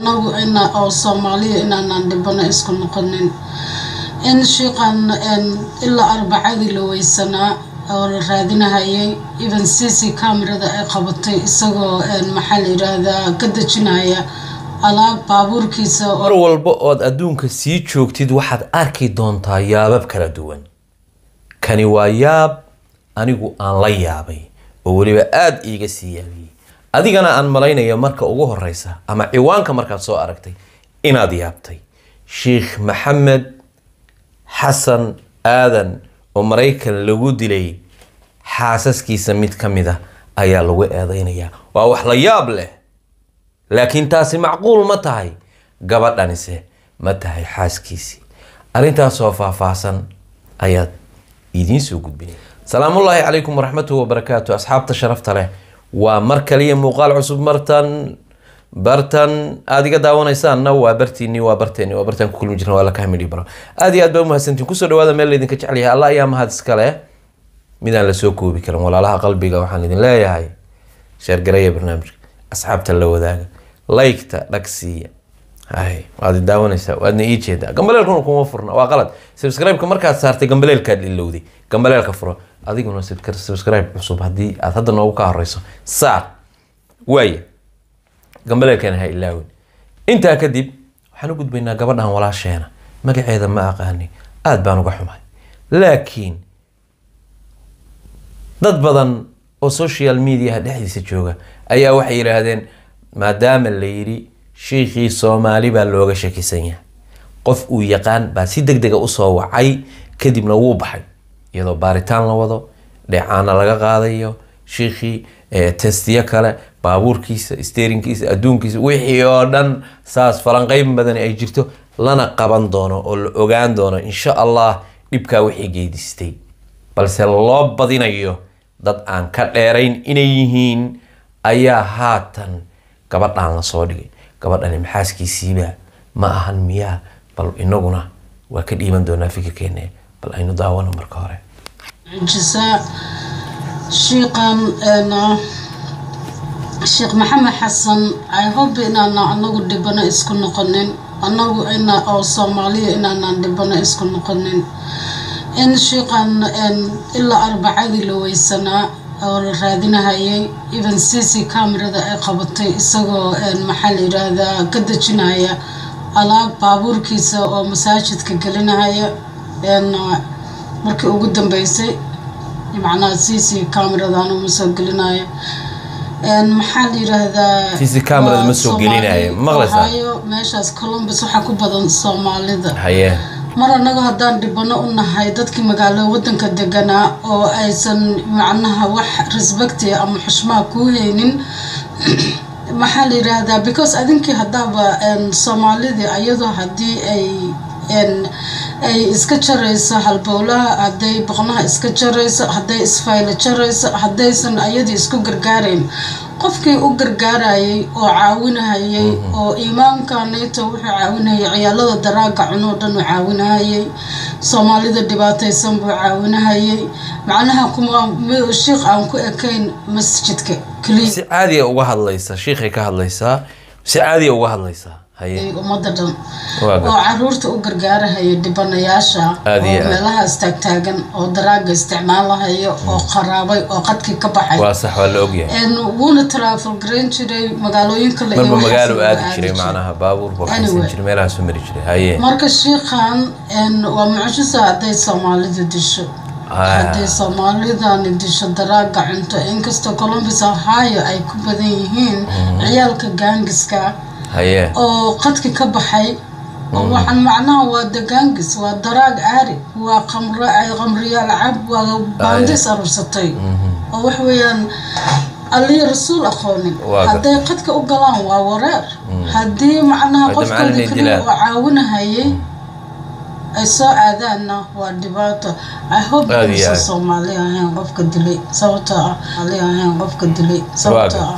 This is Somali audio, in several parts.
nagu ina oo soomaaliya inaanaan dhibano isku noqonin in shiiqan ilaa arbacadii la weysanaa oo la raadinahayay even c c camerada ay qabatay isagoo maxaa la yidhaahdaa ka dejinaya alaab baabuurkiisa mar walba ood adduunka sii joogtid waxaad arki doontaa yaabab kala duwan kani waa yaab anigu aan la yaabay oo weliba aada iiga sii yaabiyey adigana aan malaynayo marka ugu horeysa ama ciwaanka markaad soo aragtay inaad yaabtay sheikh maxamed xasan aadan oo maraykan lagu dilay xaasaskiisa mid ka mid a ayaa lagu eedeynayaa waa wax la yaab leh laakiin taasi macquul ma tahay gabadhanise ma tahay xaaskiisii arrintaasoo faahfaahsan ayaad idiin soo gudbinay salaamullaahi calaykum waraxmatuhi wabarakaatu asxaabta sharafta leh waa mar kaliya muuqaal cusub martan bartan aada iga daawanaysaanna waa bartiini waa barteeni waa bartaan ku kulmi jirna waa laka hamidhi baro aada iyo aad baa umahadsantiin kusoo dhawaada meel laydinka jecel yahay alla ayaa mahad iskale midaan lasoo koobi karin walaalaha qalbiga waxaan idin leeyahay sheergareeya barnaamijka asxaabta la wadaaga laygta dhagsiiya hay waad daawanaysaa waadna ii jeedaa gambaleelkuna kuma furna waa qalad subscribe-ka markaad saartay gambaleelkaad ilowday gambaleelka furo adiguna subscribe cusub haddii aad hadda noogu ka horeyso saar waaya gambaleelkana ha ilaawin intaa kadib waxaan u gudbaynaa gabadhan walaasheena magaceeda ma aqaani aada baan uga xumahay laakiin dad badan oo social mediaha dhexdiisa jooga ayaa waxay yidhaahdeen maadaama la yidhi shiikhii soomaali baa looga shakisan yahay qof uu yaqaan baa si deg dega usoo wacay kadibna wuu baxay iyadoo baaritaan la wado dheecaana laga qaadayo shiikhii testiyo kale baabuurkiisa steerinkiisa adduunkiisa wixii oo dhan saas falanqeyn badan ay jirto lana qaban doono oo la ogaan doono insha allah dhibkaa wixii geydistay balse loo badinayo dad aan ka dheerayn inay yihiin ayaa haatan gabadhaan lasoo dhigay gabadhani maxaaskiisiiba ma ahan miyaa bal inaguna waa ka dhiiban doonaa fikirkeena bal aynu daawano marka hore jisaa shiiqan sheekh maxamed xasan i hope inaana anagu dhibano isku noqonin anagu ina oo soomaaliya inaanaan dhibano isku noqonin in shiiqan ilaa arbacadii la weysanaa oo la raadinahayay even c c camerada ay qabatay isagoo maxaa la yidhaahdaa ka dejinaya alaab baabuurkiisa oo masaajidka gelinahaya markii ugu dambeysay macnaha c c cameradan uma soo gelinaya maxaa la yidhaahdaa CC camerada ma soo gelinaya, ma maqlaysaa? Ohio, meeshaas columbus waxaa ku badan soomaalida haye mar annaga haddaan dhibano u nahay dadkii magaalo wadanka deganaa oo aysan macnaha wax respecti ama xushmaa kuu haynin maxaa la yidhaahdaa because adinkii haddaaba soomaalidii ayadoo haddii ay ay iska jarayso halbowlaha hadday boqnaha iska jarayso hadday isfaylo jarayso haddaysan ayadii isku gargaarayn qofkii u gargaarayay oo caawinahayay oo imaamkanayto wuxuu caawinahayay ciyaalada daraaga cunoo dhan uu caawinahayay soomaalida dhibaataysan buu caawinahayay macnaha kuma shiikh aan ku ekayn masjidka keliya si caadiya uga hadlaysa shiikhay ka hadlaysaa si caadiya uga hadlaysaa haye ummadda dhan Waa oo gartay. caruurta u gargaarahaya dhibanayaasha Aad iyo oo aad. meelahaas taagtaagan oo daraaga isticmaalahayo oo qaraabay oo qadkii ka baxay waa sax waa la ogyahay En wuuna travel garan jiray magaalooyin kale iyo marba waxaas magaalo buu aadi aadi jiray macnaha baabuur waxaysan Anyway. jiray meelahaasuu mari jiray haye marka shiikhan en, waa mucjiso hadday soomaalidu disho Ah. hadday soomaalidani disho daraaga cunto inkastoo columbus ohio ay ku badan yihiin ciyaalka gaangiska haye oo qadki ka baxay oo waxaan macnaha waa dagaangis waa daraag aari waa qamro ay qamriyaal cab waa baandis arursatay oo wax weeyaan allii rasuul aqoonin Waa gar- hadday qadka u galaan waa wareer haddii macnaha Hadda qofkooda macallin ay keliya dilaan. oo caawinahayay ay soo aadaanna waa dhibaato i hope Aad iyo inuusan aad. soomaali ahayn qofka dilay sababtoo ah ali ahayn qofka dilay sababtoo gar- ah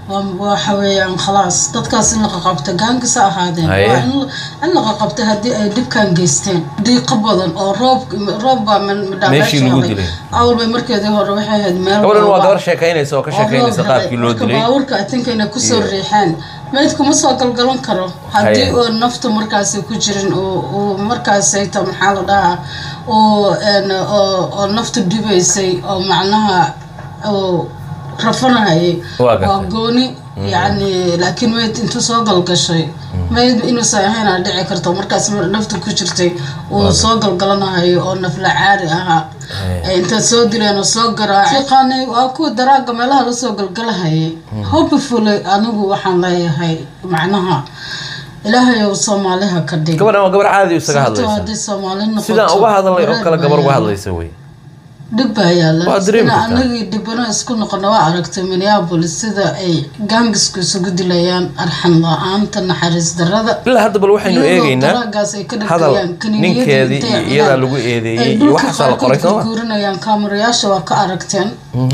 waa- waxa weeyaan khalaas dadkaas in la qaqabta gaangisa ahaadeen Haye. waa in la- in la qaqabta haddii ay dhibkan geysteen diiqo badan oo roob roob baa Meeshii lagu dilay. awal bay markeedii hore waxay ahayd meel gabadhan waa gooba. gabar sheekaynaysa oo ka sheekaynaysa qaabkii loo dilay baabuurka atinka inay kusoo riixeen meydku ma soo galgalan karo haddii Haye. oo naftu markaasi ku jirin oo oo markaasayta maxaa la dhahaa oo een, oo oo naftu dhibaysay oo macnaha oo rafanahayay Waa gartay. waa gooni yacni laakiin meyd intuu soo galgashay meyd inuusan ahayn aa dhici karto markaas naftu ku jirtay uu soo galgalanahayo oo nafla caari ahaa Haye. ay intaad soo dileen oo soo garaacay fiqaanay waa kuwa daraaga meelaha lasoo galgalahayay hopefully anigu waxaan leeyahay macnaha ilaahay ou soomaaliha ka dhig gabadhan waa gabar caadi isaga sababtoo hadlaysa haddii soomaali noqoto sidaan uga hadalay oo wareer kale gabar uga baa hadlaysa wey dhib baa yaala Waa dareemi ina kartaa. anagii dhibano isku noqono waa aragtay minneapolis sida ay gaangisku isugu dilayaan arxan la-aanta naxariis darada ilaa hadda bal waxaynu iyadoo eegaynaa daraagaas ay ka hadal dhagayaan kaniiniyadii ninkeedii intay iyo iyadaa cunaan, lagu eedeeyey ay iyo dhulka waxaasaa la qoray qaarkood sooma guurinayaan kaamirayaasha waa ka aragteen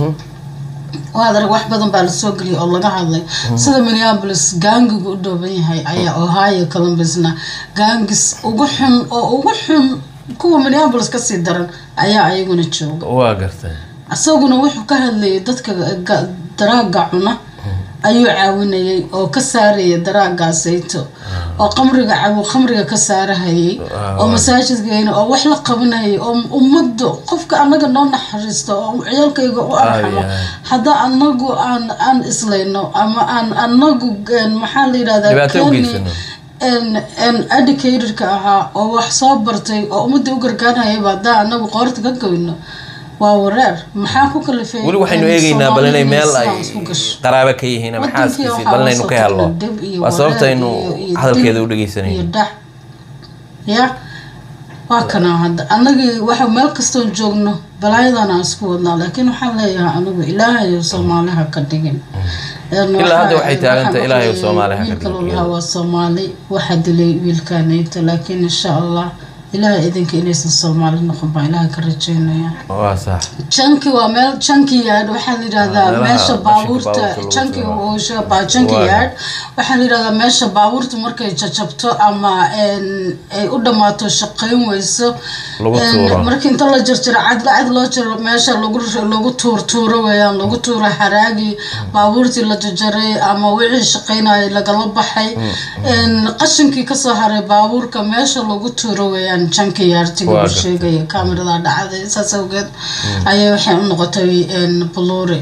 waad arag wax badan baa lasoo geliyay oo laga hadlay sida minneapolis gaangigu u dhooban yahay ayaa ohio columbusna gaangis ugu xun oo ugu xun kuwa minneapolis kasii daran ayaa ayaguna jooga waa gartay isaguna wuxuu ka hadlayay dadka ga- daraaga cuna ayuu caawinayay oo ka saaraya daraagaasayto oo qamriga cabu qamriga ka saarahayay oo masaajidkeena oo wax la qabanayay oo ummadda qofka anaga noo naxariisto oo ciyaalkayga u arxamo Ay, ay. hadda anagu aan aan islayno ama aan anagu een, maxaa la yidhahdaa Dhibaato u keeni- geysano. een- een educatorka ahaa oo wax soo bartay oo ummadda u gargaarhayaba haddaa anagu qoorta ka goyno waa wareer maxaa ku kalifay weli waxaynu een, eegaynaa bal inay Soomaalidu meel ay sidaa isku gasho? qaraabo ka yihiin ama Wadankii xaaskiisii waxaa bal la inaynu soo ka helno kordhay dib iyo waa sababta wareer aynu iyo- iyo hadalkeeda dib u dhegeysanayno iyo dhac ya waa kana hadda anagii waxa meel kastoon joogno balaayadan aan isku wadnaa laakiin waxaan leeyahay anigu ilaahay soomaaliha ka dhigin Een, Ilaa hadda waxa- waxay taagan tahay waxaan Ilaahay maqlayay Soomaali ha ka wiilka dhigin. lolahaa waa soomaali waxaa dilay wiilkaanayta laakiin insha allah ilaahay idinka inaysan soomaali noqon baa ilaahay ka rajeynaya waa sax janki waa meel janki yard waxaa la yidhahdaa meelaha meesha qashinka baabuurta baabuurta lagu janki tuuro. oo baa janki Waa. yard waxaa la yidhahdaa meesha baabuurta markay jajabto ama een, ay u dhammaato shaqayn weyso Lagu een, tuuro. marka inta la jarjaro cad cad loo jaro meesha lagu lagu tuur tuuro weeyaan lagu tuuro haraagii baabuurtii la jajaray ama wixii shaqaynayay lagala baxay een, qashinkii kasoo haray baabuurka meesha lagu tuuro weeyaan janki yardtiga Waa uu gartay. sheegaya kaamirada dhacday saas awgeed ayay waxay u noqotay een, buluuri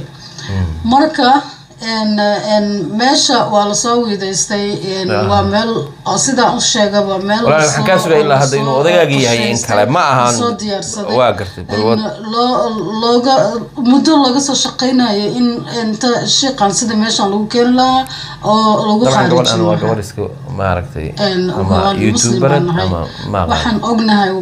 marka een, een, meesha waa lasoo wiidaystay een, Ah. waa meel oo sidaan u sheega waa meel Walaal, waxaan kaa lasoo- sugaya ilaa hadda inuu lasoo odagaagii yahay in kale. Ma ahan- lasoo diyaarsaday waa gartay, bal Een, wad- loo looga muddo laga soo shaqaynayo in inta shiiqan sida meeshan lagu keeni lahaa oo lagu dabcan gabadhan khaarijin waa lahaa gabar iska maaragtay Een, ama waan muslim youtubered baan nahay. ama ma waxaan ognahay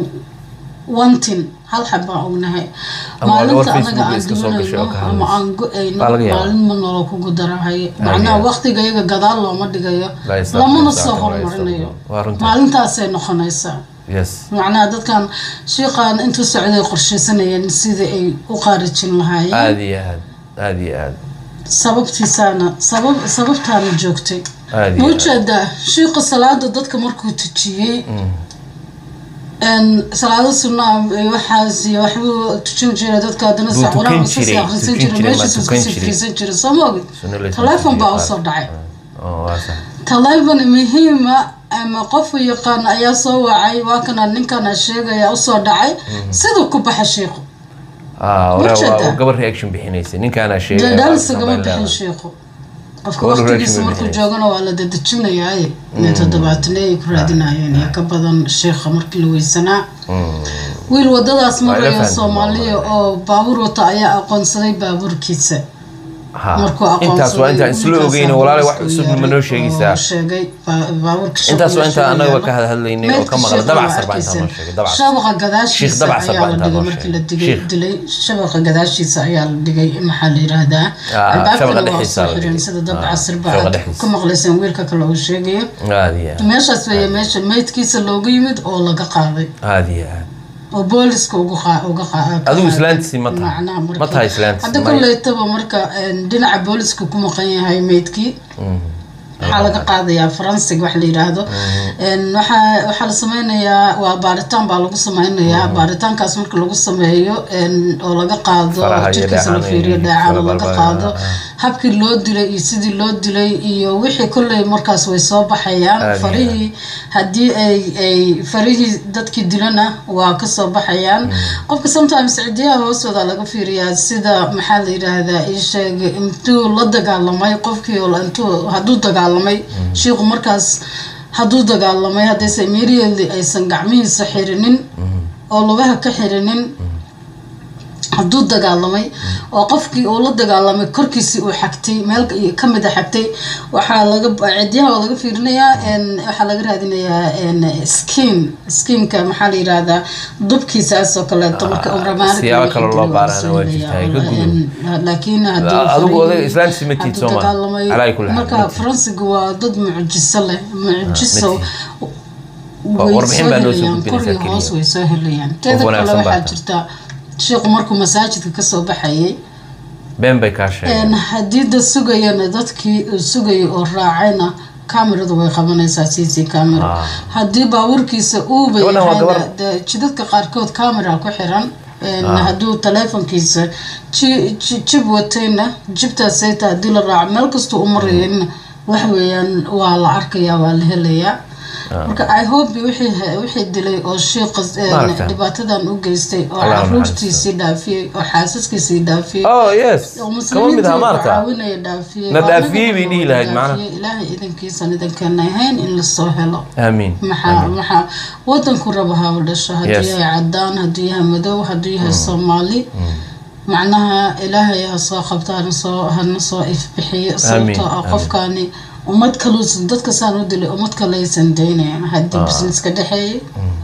wantin hal xab baan ognahay Ama waa gabar maalinta anaga Facebook aan iska soo gashay oo dhimanayno ka ama hadlaysa. aan go-ayno Baa laga yaabaa. maalin ma nolol kugu darahayo Laga macnaha yaabaa. waqtiga iyaga gadaal looma dhigayo La isaaq- lamana la soo isaaq- la hormarinayo isaaq- waa runtii. maalintaasay noqonaysaa yes macnaha dadkan shiiqan intuu socday qorshaysanayeen sidii ay u qaarijin lahaayeen aada iyo aad aada iyo aad sababtiisaana sabab sababtaana joogtay aada ma iyo aad ujeedaa shiiqa salaada dadka markuu tujiyey een, salaado sunnaa iyo waxaas iyo waxbuu tujin jiray dadka haddana Buu saa tukan qur-aan iska sii jiray, akhrisan tukan jiray jiray, ma meeshiisu tukan iska jiray. fiirsan jiray soo ma ogid Sunno la isla taleefon baa tujiyo usoo qaar. dhacay oo waa sax taleefon muhiima ama qof yaqaan ayaa soo wacay waa kana ninkana sheegaya usoo dhacay siduu ku baxa shiiqu ah wala Ujeedaa. waa gabar reaction bixinaysa ninkaana sheegay dadaalsagama bixin shiiqu qofka Gabadhu waqtigiisa reaction markuu bixinaysa. joogana waa la dadejinayaa inay toddobaatane ay ku raadinayeen iyo ka badan sheekha markii la weysanaa wiil wadadaas Waa ila maraya fahmay, soomaaliya oo baabuur wata ayaa aqoonsaday baabuurkiisa markuu intaas waa intaan isla ogeyn walaale wax cusubna ma noo sheegaysaa sheegay baa- baabuurka intaas waa intaan shaqada annaga ka yaalo. hadlaynay oo Meydka ka maqla sheekha dabacsar waa baa intaan noo arkaysa. sheegay dabacsar shabaqa Sheekh gadaashiisa Dabacsar ayaa baa la intaan dhigay noo markii la sheegay. digay Sheekh. dilay shabaqa gadaashiisa ayaa la dhigay maxaa la yidhaahdaa Ah, albaabkana shabaqa waa dhexdiisa soo la xireen dhigay. sida Ah, dabcasir ba shabaqa aad dhexdiisa. ka maqlayseen wiilka kale uu sheegayo aada iyo aad meeshaas weeye meesha meydkiisa looga yimid oo laga qaaday aada iyo aad oo booliska uga qa- uga qa- Adigu ka- islaantiisi ma tahay? macnaha markii- Ma tahay islaantiisi? hadda Maya. koleytaba marka een, dhinaca booliska ku maqan yahay meydkii waxaa laga qaadayaa faransig wax la yidhaahdo Een, waxaa waxaa la sameynayaa waa baaritaan baa lagu sameynayaa baaritaankaas marka lagu sameeyo een, oo laga qaado Faraha iyo jirkiisa la dheecaano fiiriyo iyo dheecaano fara laga balbal- qaado ah. habkii loo dilay iyo sidii loo dilay iyo wixii kolley markaas way soo baxayaan Aad iyo farihii haddii ay ay farihii dadkii dilana waa kasoo baxayaan qofka sometimes cidiyaha hoostooda laga fiiriyaa sida maxaa la yidhaahdaa ii sheeg intuu la dagaalamay qofkii oo intuu hadduu dagaalamay shiiqu markaas hadduu dagaalamay haddayse immediately aysan gacmihiisa xirinin oo lugaha ka xirinin hadduu dagaalamay oo qofkii uu la dagaalamay korkiisii uu xagtay meel ka mid a xagtay waxaa laga cidyaha waa laga fiirinayaa een, waxaa laga raadinayaa een, skin skinka maxaa la yidhaahdaa dubkiisaas oo kaleeto marka uu ramaanad siyaabo iyo kale loo wixii dilo waa baarana soo waa helayaa. jirtaa, ka Een, laakiin hadduu Adigu farihi- oday islaantiisi ma tiid hadduu soo ma? dagaalamay Calaa kulli xaal, marka ma tiid. faransiga waa dad mucjiso leh mucjiso tiid. way warbixin soo baa noo soo helayaan gudbinaysaa kor iyo hoos keliya. way soo helayaan teeda kale wanaagsan baa waxaa tahay. jirta sheekhu markuu masaajidka kasoo baxayay been bay kaa sheegeen een, haddii dad sugayana dadkii uu sugayay oo raacayna kameradu way qabanaysaa c c camera Ah. haddii baabuurkiisa uuba Gabadhan waa yahayna gabar- dee jidadka qaarkood camera ku xiran een, hadduu taleefonkiisa ji- ji- jib watayna jibtaasayta haddii la raaco meel kastuu u marayana wax weeyaan waa la arkayaa waa la helayaa marka i hope wixii wixii dilay oo shiiqa een, Maaragtay. dhibaatadan u geystay oo Allah ha caruurtiisii dhaafiyey oo xaasaskiisii dhaafiyey oh yes oo kama mid muslimiinta aha uu maarta caawinaya dhaafiyey Na oo dhaafiyey bay anaga dhihi lahayd, dhaafiyey. macnaha. ilaahay idankiisan idankeena ahayn in lasoo helo aamiin maxaa maxaa wadanku raba ha u dhasho hadduu Yes. yahay cadaan hadduu yahay madow hadduu yahay soomaali macnaha ilaahay ha soo qabto hana soo hana soo ifbixiyo sababtoo ah amiin. qofkani ummad kaluusan dadka saan u dilay ummad kalaysan daynayan haddii Ah. business ka dhexeeyay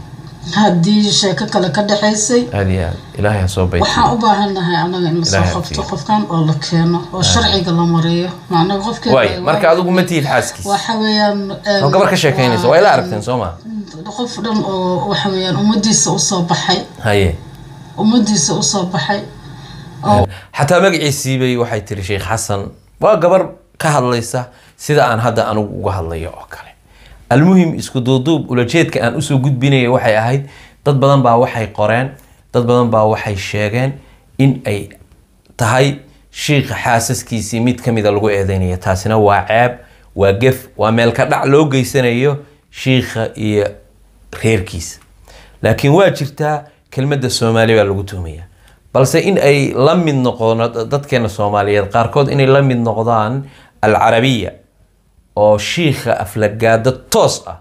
haddii sheeko kale ka dhexaysay aad iyo aad ilaahay ha soo baytiyo waxaan u baahannahay anaga in lasoo Ilaahay qabto hafiyo. qofkan oo la keeno oo sharciga la mariyo macnaha qofkeeda waay marka adigu ma tihid xaaskiis waxa weeyaan een, oo gabar ka sheekaynaysa waa ila aragteen soo ma qof dhan oo waxa weeyaan ummadiisa usoo baxay haye ummadiisa usoo baxay oo xataa magaciisii bay waxay tiri sheekh xasan waa gabar ka hadlaysa sida aan hadda anigu uga hadlayo oo kale almuhim isku duuduub ulajeedka aan usoo gudbinaya waxay ahayd dad badan baa waxay qoreen dad badan baa waxay sheegeen in ay tahay shiikha xaasaskiisii mid ka mida lagu eedeynayo taasina waa ceeb waa gef waa meel ka dhac loo geysanayo shiikha iyo reerkiisa laakiin waa jirtaa kelmadda soomaali baa lagu tuhmaya balse in ay la mid noqono dadkeena soomaaliyeed qaarkood inay la mid noqdaan alcarabiya oo shiikha aflagaado toos ah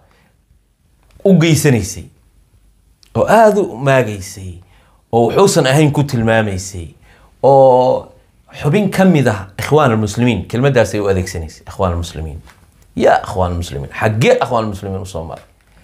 u geysanaysay oo aada u maagaysay oo wuxuusan ahayn ku tilmaamaysay oo xubin ka mid ah ikhwaan almuslimiin kelmadaasay u adeegsanaysay ikhwaan almuslimiin yaa ikhwaan almuslimiin xaggee ikhwaan almuslimiin usoo maray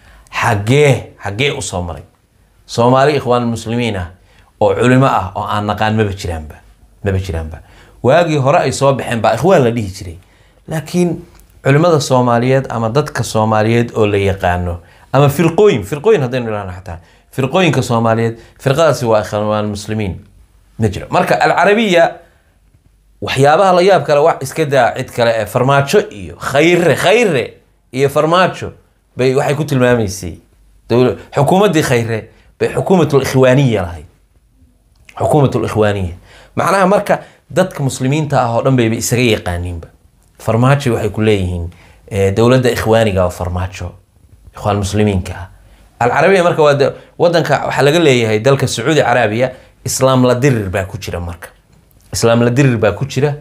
xaggee xaggee usoo maray soomaali ikhwaan almuslimiin ah oo culimo ah oo aan naqaan maba jiraanba maba jiraanba waagii hore ay soo baxeen baa ikhwaan la dhihi jiray laakiin culimada soomaaliyeed ama dadka soomaaliyeed oo la yaqaano ama firqooyin firqooyin haddaynu idhahno xataa firqooyinka soomaaliyeed firqadaasi waa ikhwaan muslimiin ma jiro marka alcarabiya waxyaabaha la yaab kale wax iska daa cid kale ee farmaajo iyo khayre khayre iyo farmaajo bay waxay ku tilmaamaysay dowla xukuumaddii khayre bay xukuumatul ikhwaaniya lahayd xukuumatul ikhwaaniya macnaha marka dadka muslimiinta ah oo dhan bayba isaga yaqaaniinba farmaajo waxay ku leeyihiin eh, dowladda ikhwaaniga oo farmaajo ikhwaan muslimiinka ah alcarabiya marka waa de- wadanka waxaa laga leeyahay dalka sacuudi carabiya islaam la dirir baa ku jira marka islaam la dirir baa ku jira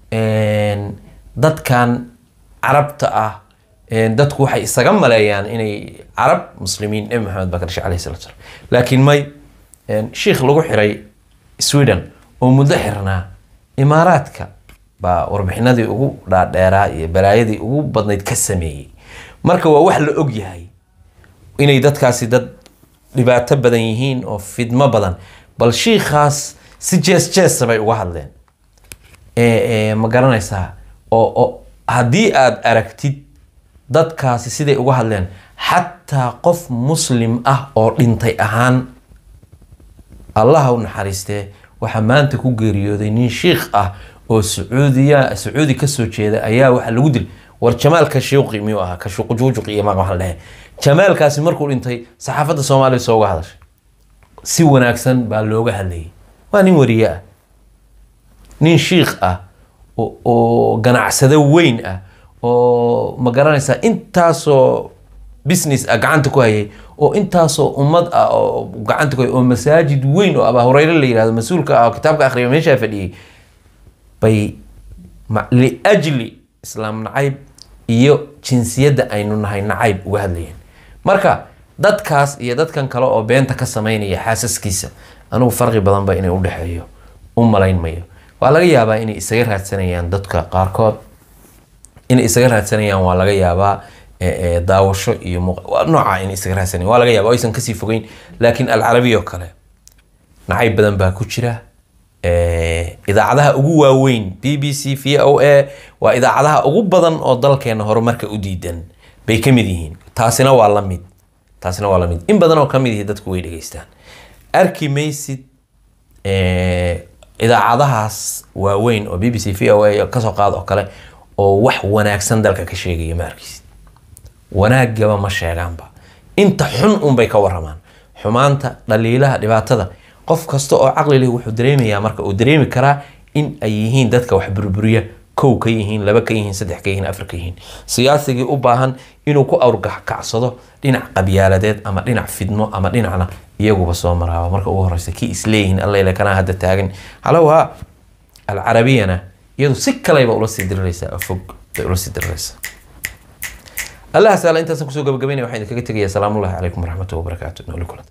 Een, dadkan carabta ah een, dadku waxay isaga maleeyaan inay carab muslimiin nebi maxamed baa ka dhashay alayhi salatu wasalam laakiin may een, shiikh lagu xiray sweden oo muddo xirnaa imaaraadka baa warbixinadii ugu dhaadheeraa iyo balaayadii ugu badnayd ka sameeyey marka waa wax la og yahay inay dadkaasi dad dhibaato badan yihiin oo fidmo badan bal shiikhaas si jees jeesa bay uga hadleen ee, ee, ma garanaysaa oo oo haddii aad aragtid dadkaasi siday uga hadleen xataa qof muslim ah oo dhintay ahaan allaha u naxariistee waxaa maanta ku geeriyooday nin shiikh ah oo sacuudiya sacuudi kasoo jeeda ayaa waxaa lagu dilay war jamaal kashuuqi miyuu ahaa kashuuqjuujuq iyo maaq waxaan lehe jamaalkaasi markuu dhintay saxaafadda soomaaliya soo uga hadashay si wanaagsan baa looga hadlayay waa nin wariye ah nin shiikh ah oo- oo ganacsado weyn ah oo ma garanaysaa intaasoo business ah gacanta ku hayay oo intaasoo ummad ah oo gacanta ku hayay oo masaajid weyn oo abaa hureyre la yihahdo mas-uulka ah oo kitaabka akhriya meeshaa fadhiyey bay ma- liajli islaam nacayb iyo jinsiyadda aynu nahay nacayb uga hadlayeen marka dadkaas iyo dadkan kale oo beenta ka sameynaya xaasaskiisa anigu farqi badanba inay udhexeeyo u malayn mayo waa laga yaabaa inay isaga raadsanayaan dadka qaarkood inay isaga raadsanayaan waa laga yaabaa e, e, daawasho iyo muuq- waa nooca inay isaga raadsanayaan waa laga yaabaa oo aysan kasii fogeyn laakiin alcarabiya oo kale nacayb badan baa ku jira Eh, idaacadaha ugu waaweyn b b c v o a waa idaacadaha ugu badan oo dalkeena horumarka u diidan bay ka mid yihiin taasina waa la mid taasina waa la mid in badan oo ka mid yihi dadku way dhegeystaan arki maysid eh, idaacadahaas waaweyn oo b b c v o a kasoo qaad oo kale oo wax wanaagsan dalka ka sheegaya ma arkaysid wanaagaba ma sheegaanba inta xun unbay ka waramaan xumaanta dhaliilaha dhibaatada qof kasta oo caqli leh wuxuu dareemayaa marka uu dareemi karaa in ay yihiin dadka wax burburiya kow ka yihiin laba ka yihiin saddex ka yihiin afar ka yihiin siyaasigii u baahan inuu ku awrkacsado dhinac qabyaaladeed ama dhinac fidmo ama dhinacna iyaguba soo maraaba marka ugu horeysa kii isleeyihiin allele kanaa hadda taagan halowha alcarabiyana iyadu si kaleyba ula sii diriraysaa oo fog bay ula sii diriraysaa allah saala intaasaan kusoo gabagabaynaya waxaan idinkaga tegayaa salaamullahi calaykum waraxmatullahi wabarakaatu nooli kulan